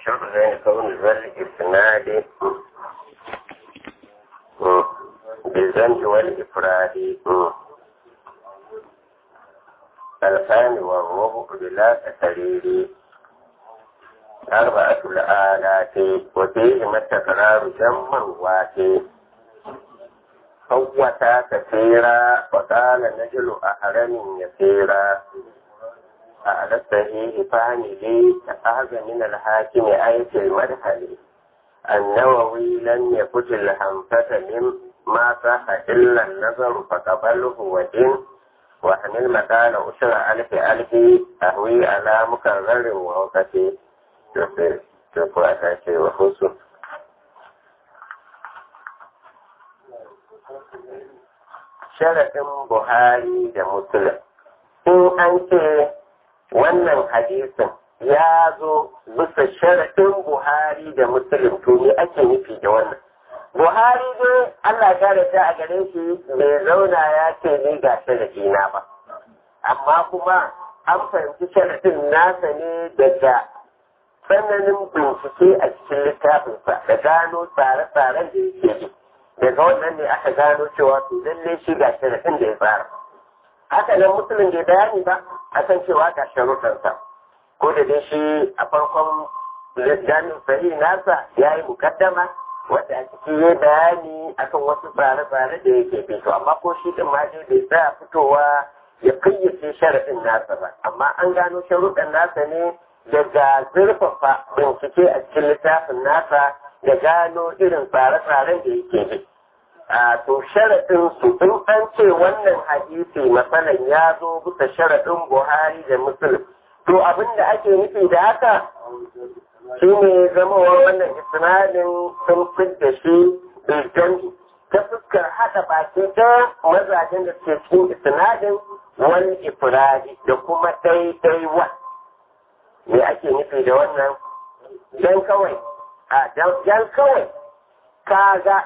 شرط كون ذا الإسناد بالذنب والإفراد الفان والربع بلا تكرير أربعة الآلات وفيهما التكرار جمع واتي قوتا كثيرا وقال نجل أحرم يسيرا على الصحيح فاني أخذ من الحاكم أي في المدخل النووي لم يفت الحنفة مما صح إلا النظر فقبله ودين وحمل مكان أسر ألف ألف أهوي على مكرر ووقتي تقوى أساسي وخصوص sharaɗin Buhari da Muslim. In an ce wannan hadisin ya zo bisa sharaɗin Buhari da Muslim to ne ake nufi da wannan. Buhari dai Allah ya ta a gare shi bai zauna ya ce ni ga sharaɗi na ba. Amma kuma an fahimci sharaɗin nasa ne daga tsananin bincike a cikin littafinsa da gano tsare-tsaren da yake yi. daga wannan ne aka gano cewa to lalle shi ga sharaɗin da ya tsara haka nan musulun bai bayani ba akan cewa ga sharuɗansa ko da dai shi a farkon jami'in sahi nasa ya yi mukaddama wadda a ciki ya bayani akan wasu tsare-tsare da yake bi to amma ko shi din ma dai bai tsaya fitowa ya kayyace sharaɗin nasa ba amma an gano sharuɗan nasa ne daga zurfafa bincike a cikin littafin nasa da gano irin tsare-tsaren da yake bi. A to sharaɗin su in an ce wannan hadisi matsalan ya zo bisa sharaɗin Buhari da Muslim. To abin da ake nufi da haka shi ne zamawar wannan isnadin sun fidda shi biljan ta fuskar haɗa baki ta mazajen da ke cikin isnadin wani ifradi da kuma ɗaiɗaiwa. Me ake nufi da wannan? Don kawai a dan kawai kaga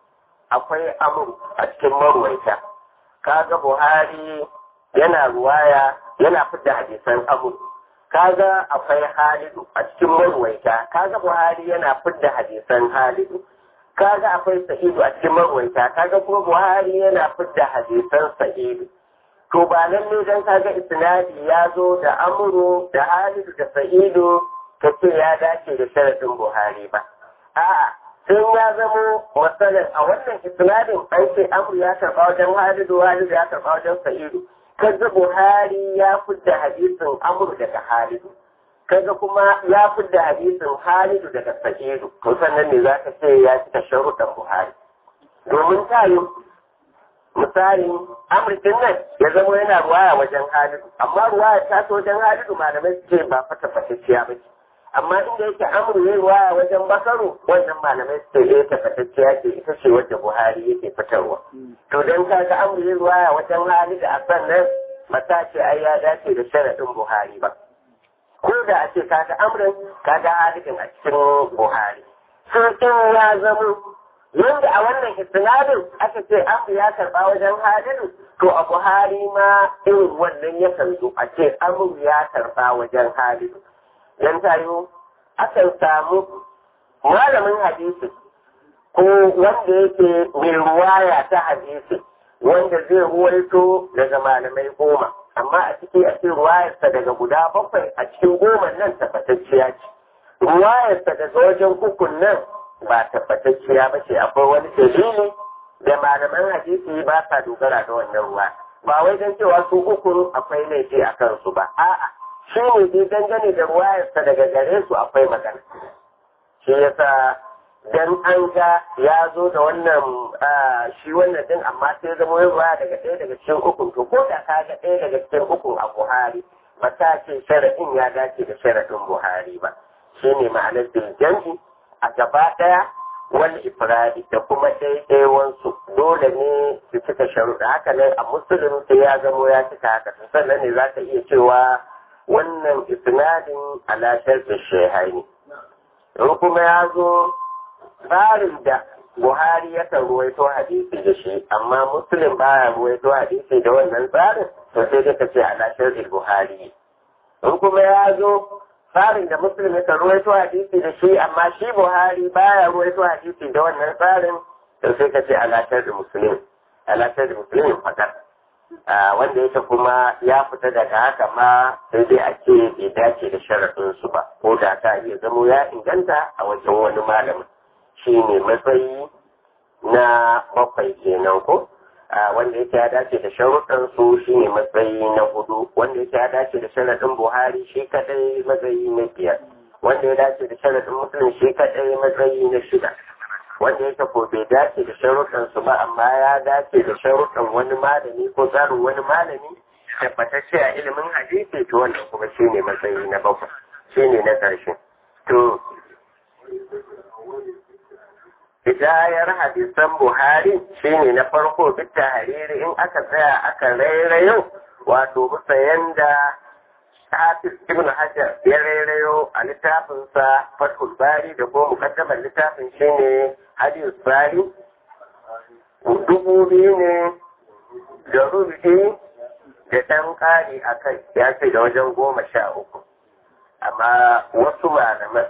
akwai amur a cikin marwaita kaga buhari yana ruwaya yana fidda hadisan amur kaga akwai halidu a cikin marwaita kaga buhari yana fidda hadisan halidu kaga akwai sa'idu a cikin marwaita kaga kuma buhari yana fidda hadisan sa'idu to ba lalle dan kaga isnadi ya zo da amuru da halidu da sa'idu ka ce ya dace da sharaɗin Buhari ba. A'a, sun ya zamo matsalar a wannan isnadin an ce Amru ya karɓa wajen Halidu, Halidu ya karɓa wajen Sa'idu. Kaga Buhari ya fidda hadisin Amru daga Halidu. Kaga kuma ya fidda hadisin Halidu daga Sa'idu. To sannan ne za ka ce ya cika sharuɗan Buhari. Domin tayo misali amurkin nan ya zama yana ruwaya wajen halidu amma ruwaya ta wajen halidu malamai su ce ba fata fatacciya ba ce amma inda yake amru yayi waya wajen bakaru wannan malamai su ce tabbatacciya ce ita ce wadda buhari yake fitarwa to dan kaga amru yayi waya wajen hali da asan nan mata ce ai ya dace da sharadin buhari ba ko da a ce kaga amrin kaga halin a cikin buhari sun in ya zama yanda a wannan isnadin aka ce amru ya karba wajen halidu to a buhari ma irin wannan yakan zo a ce amru ya karba wajen halidu dan tayo akan samu malamin hadisi ko wanda yake mai ruwaya ta hadisi wanda zai ruwaito daga malamai goma amma a ciki a cikin ruwayarsa daga guda bakwai a cikin goma nan tabbatacciya ce ruwayarsa daga wajen ukun nan ba tabbatacciya ba ce akwai wani dalili da malaman hadisi ba sa dogara da wannan ruwa ba wai don cewa su ukun akwai laifi a kansu ba a'a shi ne dai dangane da ruwayarsa daga gare su akwai magana shi yasa dan an ga ya zo da wannan shi wannan din amma sai zama yin ruwa daga ɗaya daga cikin ukun to ko da ka ga ɗaya daga cikin ukun a Buhari ba ta ce sharaɗin ya dace da sharaɗin Buhari ba shi ne ma'anar biljanji a gaba ɗaya wani ifradi da kuma ɗaiɗaiwansu dole ne su cika sharuɗa haka nan a musulun sai ya zamo ya cika haka sannan ne za ka iya cewa wannan isnadin alashar da shehaini in kuma ya zo tsarin da buhari yakan ruwaito hadisi da shi amma muslim baya ruwaito hadisi da wannan tsarin to sai dai ka ce alashar da buhari in kuma ya zo tsarin da muslim ya ruwaito hadisi da shi amma shi buhari baya ruwaito hadisi da wannan tsarin to sai ka ce alatar da muslim alatar da muslimin fakar wanda yake kuma ya fita daga haka ma sai dai a ce bai dace da sharaɗin su ba ko da ta iya zamo ya inganta a wajen wani malamin shi ne matsayi na bakwai kenan ko wanda yake ya dace da sharuɗan su shi ne matsayi na hudu wanda yake ya dace da sharaɗin buhari shi kadai matsayi na biyar wanda ya dace da sharaɗin musulun shi kadai matsayi na shida wanda yake ko bai dace da sharuɗan su ba amma ya dace da sharuɗan wani malami ko tsarin wani malami tabbatacce a ilimin hadisi to wannan kuma shi ne matsayi na bakwai shi ne na ƙarshe to hidayar hadisan buhari shine na farko bitta hariri in aka tsaya aka rairayo wato bisa yanda hafiz ibn hajar ya rairayo a littafinsa fathul bari da kuma mukaddamar littafin shine hadis bari dubu biyu ne da rubi da ɗan ƙari a kai ya ce da wajen goma sha uku amma wasu malaman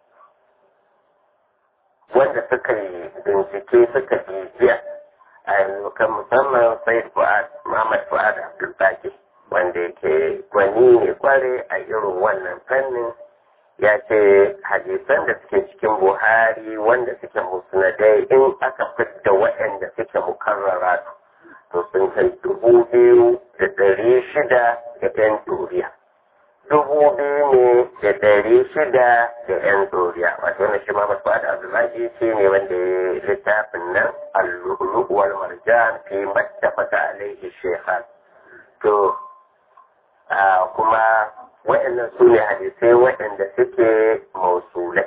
wanda suka yi bincike suka bibiya a yanzu kan musamman sai fu'ad Muhammad fu'ad Abdulbaki wanda yake gwani ne kware a irin wannan fannin ya ce hadisan da suke cikin Buhari wanda suke musnadai in aka fidda waɗanda suke mukarrara to sun kai dubu biyu da ɗari shida da ɗan duriya. dubu biyu ne da ɗari shida da ‘yan doriya wato wani shi Muhammad Fuad Abdullahi shi ne wanda ya littafin nan al-lu'uwar marjan fi mattafaka alaihi shekhan to kuma waɗannan su ne hadisai waɗanda suke mausulai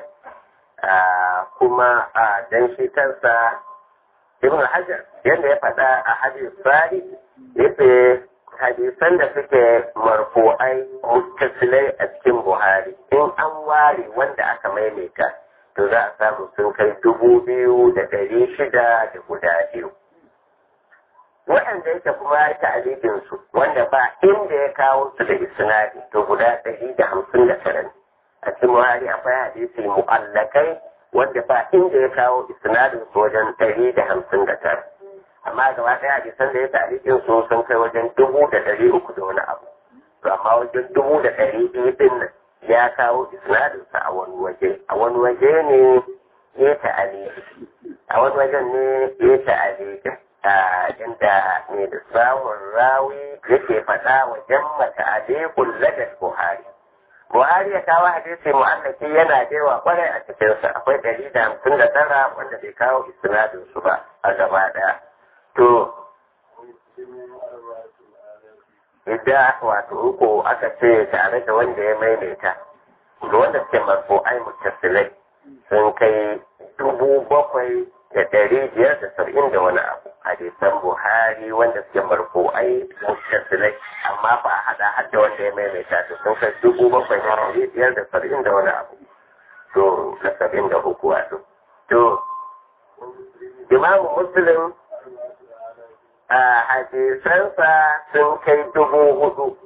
kuma a dan shi kansa Ibn Hajar yadda ya faɗa a hadis sari yace hadisan da suke marfu'ai muttasilai a cikin Buhari in an ware wanda aka maimaita to za a samu sun kai dubu biyu da ɗari shida da guda biyu. Waɗanda yake kuma ya ta'alibin su wanda ba inda ya kawo su da isnadi to guda ɗari da hamsin da tara a cikin Buhari akwai hadisi mu'allakai wanda ba inda ya kawo isnadin su wajen ɗari da hamsin da tara. amma gaba ɗaya hadisan da ya tarihin su sun kai wajen dubu da ɗari uku da wani abu to amma wajen dubu da ɗari biyu ɗin nan ya kawo isnadinsa a wani waje a wani waje ne ya ta'aliki a wani wajen ne ya ta'aliki a inda ne da samun rawi yake faɗa wajen mata alikun ladar buhari buhari ya kawo hadisi mu'allaki yana da yawa kwarai a cikinsa akwai ɗari da hamsin da tara wanda bai kawo isnadinsu ba a gaba ɗaya to idan wato uku aka ce tare da wanda ya maimaita da wanda suke marfo ai mutasilai sun kai dubu bakwai da ɗari biyar da saba'in da wani abu hadisan buhari wanda suke marfo ai mutasilai amma ba a haɗa har da wanda ya maimaita to sun kai dubu bakwai da ɗari biyar da saba'in da wani abu to da saba'in da uku wato to imamu muslim a hadisansa sun kai dubu hudu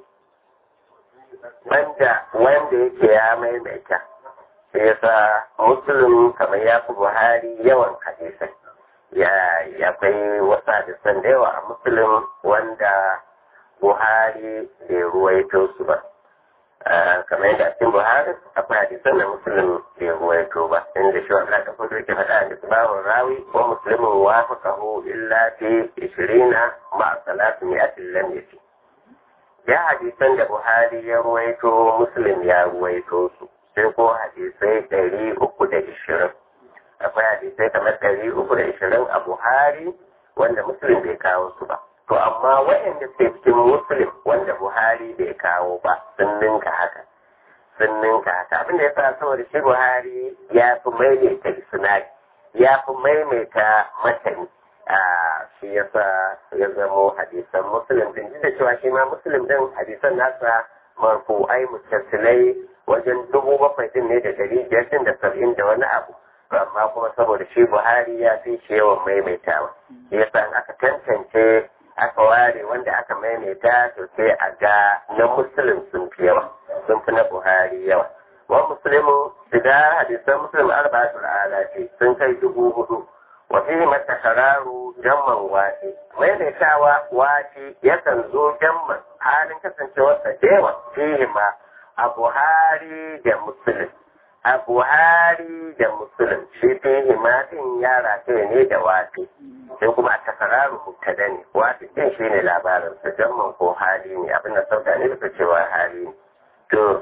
wanda wanda yake ya maimaita sai yasa muslim kamar ya fi buhari yawan hadisai ya akwai wasu hadisan da yawa a muslim wanda buhari bai ruwaito su ba kamar yadda a cikin buhari akwai hadisan da muslim bai ruwaito ba inda shi wanda aka fito yake faɗa da tsibawar rawi wa muslimin wafaqahu illa fi ishirina ma salatu mi'atin lam yati ya hadisan da buhari ya ruwaito muslim ya ruwaito su sai ko hadisai ɗari uku da ishirin akwai hadisai kamar ɗari uku da ishirin a buhari wanda muslim bai kawo su ba to amma waɗanda suke cikin muslim wanda buhari bai kawo ba sun ninka haka sun ninka haka abin da ya sa saboda shi buhari ya fi maimaita isnadi ya fi maimaita matani a shi ya sa ya zamo hadisan muslim din da cewa shi ma muslim din hadisan nasa marfu'ai mutasilai wajen dubu bakwai din ne da dari biyar din da saba'in da wani abu amma kuma saboda shi buhari ya fi shi yawan maimaitawa ya sa aka tantance aka ware wanda aka maimaita to sai a ga na musulun sun fi yawa sun fi na buhari yawa wa muslimu da hadisan muslim arba'atul alafi sun kai dubu hudu wa fihi matakararu jamman wati maimaitawa wati yakan zo jamman halin kasancewarsa dewa fihi ma a buhari da muslim a buhari da muslim shi fihi ma din yara ne da wati sai kuma a takararu mubtada ne wati din shi ne labarin sa jamman ko hali ne abin da sauka ne da cewa hali ne to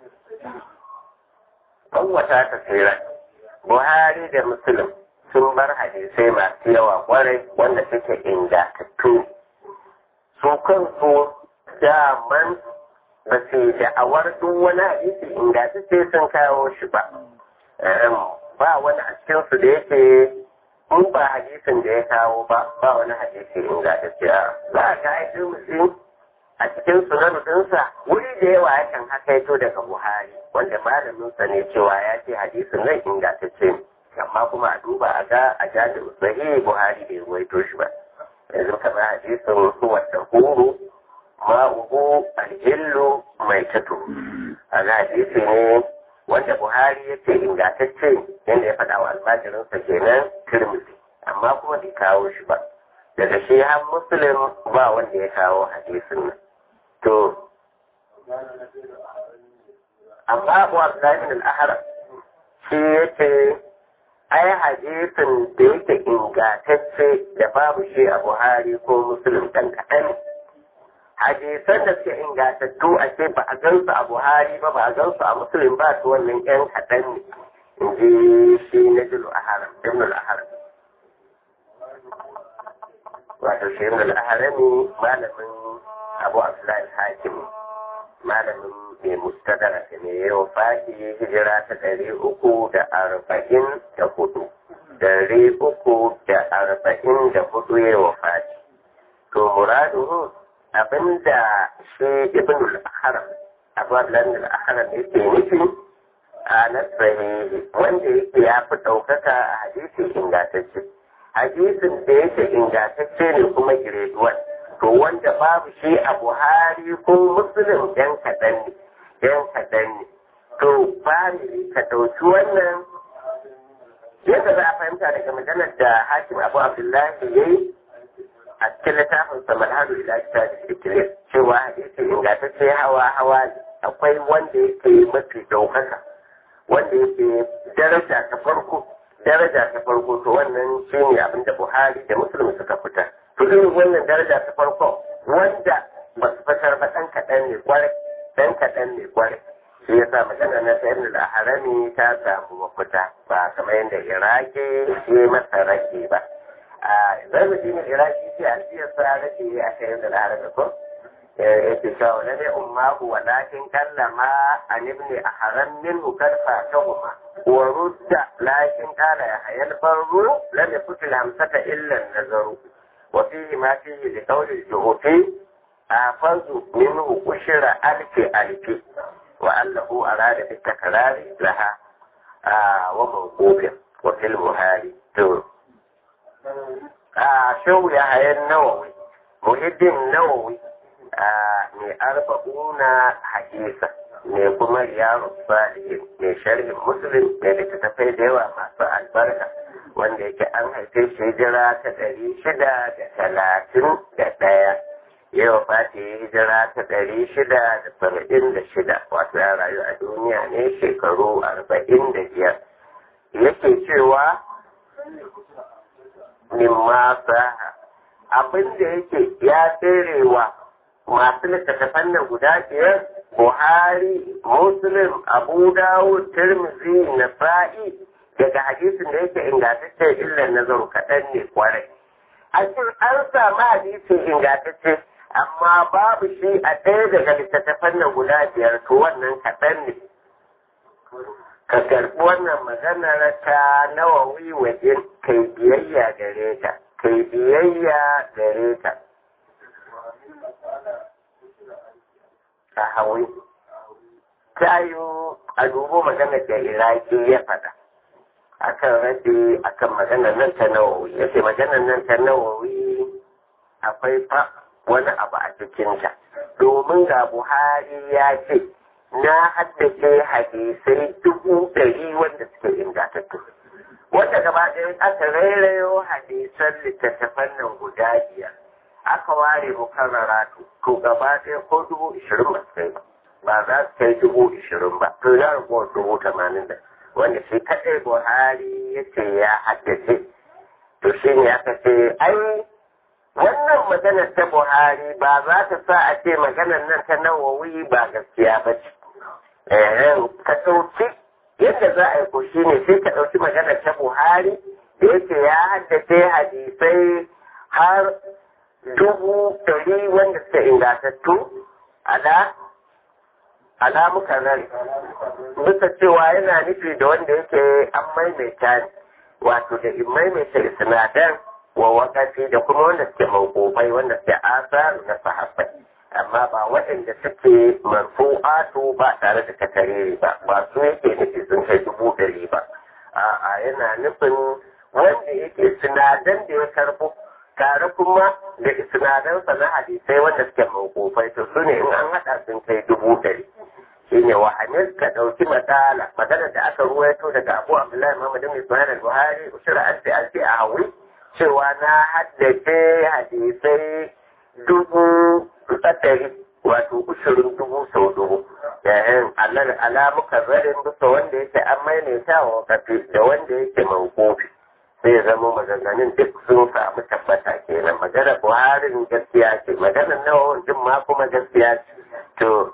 wata ta tsira buhari da muslim sun bar hadisai masu yawa kwarai wanda suke ingantattu su kansu daman ba su da'awar duk wani hadisi ingantacce sun kawo shi ba ba wani a cikinsu da yake in ba hadisin da ya kawo ba ba wani hadisi ingantacce a za a ga aiki musulmi a cikin sunan dinsa wuri da yawa yakan hakaito daga buhari wanda malaminsa ne cewa ya ce hadisin nan ingantacce ne amma kuma a duba a ga a jami'in sahihi buhari bai ruwaito shi ba yanzu kamar hadisin huwa huru ma'uhu aljillu mai tato a ga hadisi ne wanda buhari ya ce ingantacce yadda ya faɗa wa almajirinsa kenan tirmidhi amma kuma bai kawo shi ba daga shi har muslim ba wanda ya kawo hadisin nan to amma abu abdullahi al-ahram shi yake ai hadisin da yake ingantacce da babu shi a buhari ko muslim dan kaɗan hadisan da suke ingantattu a ce ba a gansu a buhari ba ba a gansu a muslim ba su wannan yan kaɗan ne in ji shi na jilu a haram ibn al-haram wato shi ibn al-harami malamin abu abdullahi hakim malamin mai mustadara ne yau fati hijira ta ɗari uku da arba'in da hudu ɗari uku da arba'in da hudu ya wa fati to muraduhu abinda shi ibn al-haram abu abdullahi al-haram yake nufi a nasrahi wanda yake ya fi ɗaukaka a hadisi ingantacce hadisin da yake ingantacce ne kuma gireduwan to wanda babu shi a buhari ko muslim yan kaɗan ne yan kaɗan ne to bari ka ɗauki wannan yadda za a fahimta daga maganar da hakim abu abdullahi ya yi a cikin littafin sa malhadu ila kitabi fikri cewa hadisi ingantacce hawa hawa ne akwai wanda yake mafi ɗaukaka wanda yake daraja ta farko daraja ta farko to wannan shi ne abin da buhari da musulmi suka fita to irin wannan daraja ta farko wanda ba su fitar ba ɗan kaɗan ne kwarai ɗan kaɗan ne kwarai shi ya sa magana na sayar da harami ta samu mafita ba kamar yadda iraki ya masa rage ba a zai ne iraki ce a cikin sa rage a sayar da harami ko yake cewa na dai ummahu walakin kallama an ibn ahram minhu karfa tahuma wa rudda lakin qala ya hayal barru lam yakut hamsata illa nazaru wa fihi ma fihi li qawli al-juhufi afazu minhu ushra alfi alfi wa allahu arada bi takrari laha wa mawqufin wa fil muhali to a shawu ya hayan nawawi muhiddin nawawi mai arba'una hadisa mai kuma riyarun salihin mai sharhin musulun mai littattafai da yawa masu albarka wanda yake an haife shi hijira ta ɗari shida da talatin da ɗaya yau fati hijira ta ɗari shida da saba'in da shida wato ya rayu a duniya ne shekaru arba'in da biyar yake cewa mimma saha abin da yake ya tserewa masu littattafan nan guda biyar Buhari, Muslim, Abu Dawud, Tirmidhi, Nasa'i daga hadisin da yake ingantacce illan nazaru kaɗan ne kwarai. A cikin an samu hadisin ingantacce amma babu shi a ɗaya daga littattafan nan guda biyar to wannan kaɗan ne. Ka karɓi wannan maganar ta nawawi wajen kai biyayya gare ta, kai biyayya gare ta. ta hawi ta yi a dubo maganar da iraki ya faɗa a kan rabe a kan maganar nan ta nawawi ya ce maganar nan ta nawawi akwai fa wani abu a cikinta domin ga buhari ya ce na haddace hadisai dubu ɗari wanda suke ingantattu wanda gaba ɗaya aka rairayo hadisan littattafan nan guda biyar aka ware mukarraratu to gaba ɗaya ko dubu ishirin ba su kai ba ba za su kai dubu ishirin ba to ya rago dubu tamanin da wanda shi kaɗai buhari ya ce ya haddace to shi ne aka ce ai wannan maganar ta buhari ba za ta sa a ce maganar nan ta nawawi ba gaskiya ba ce ka ɗauki yadda za a yi ko shi ne sai ka ɗauki maganar ta buhari da yake ya haddace hadisai har dubu ɗari wanda suka ingantattu ala ala muka zari bisa cewa yana nufi da wanda yake an maimaita ne wato da in maimaita sinadar wa wakafi da kuma wanda suke mawqufai wanda suke asaru na sahabbai amma ba waɗanda suke marfu'atu ba tare da takariri ba ba su yake nufi sun kai dubu ɗari ba a'a yana nufin wanda yake sinadan da ya karbo tare kuma da sinadansa na hadisai wanda suke mawqufai to su ne in an haɗa sun kai dubu ɗari shine wa hamis ka ɗauki matsala maganar da aka ruwaito daga abu abdullahi muhammad bin ismail al-buhari ushra alfi alfi a hawi cewa na haddace hadisai dubu ɗari wato ushirin dubu sau dubu yayin alal alamukan rarin bisa wanda yake an maimaita wa kafi da wanda yake mawkofi sai zama maganganun duk sun samu tabbata kenan maganar buharin gaskiya ce maganar nawa jin ma kuma gaskiya ce to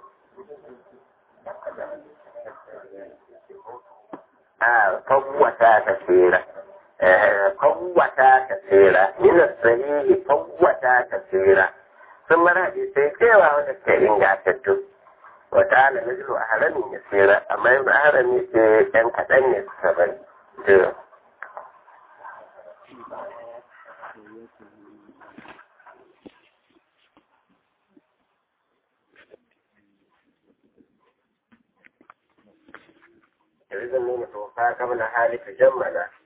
فوتا كثيرا فوتا كثيرا من الصحيح فوتا كثيرا ثم رأي سيكيوا ودك إنجاتتو وتعالى نجل أهلم يسيرا أما يبقى أهلم يسير أن كتن يسيرا إذا من توفى قبل حالك جملا